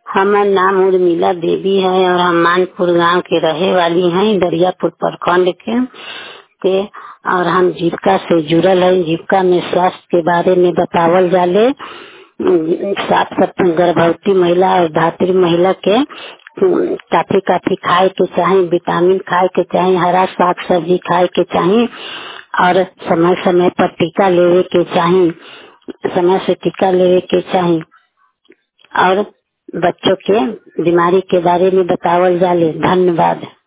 हमार नाम उर्मिला देवी है और हम मानपुर गांव के रहे वाली हैं दरियापुर प्रखंड के के और हम जीविका से जुड़ल है जीविका में स्वास्थ्य के बारे में बतावल जाले सात सप्ताह गर्भवती महिला और धात्री महिला के काफी काफी खाए के चाहे विटामिन खाए के चाहे हरा साग सब्जी खाए के चाहे और समय समय पर टीका लेवे के चाहे समय से टीका लेवे के चाहे और बच्चों के बीमारी के बारे में बतावल जाले धन्यवाद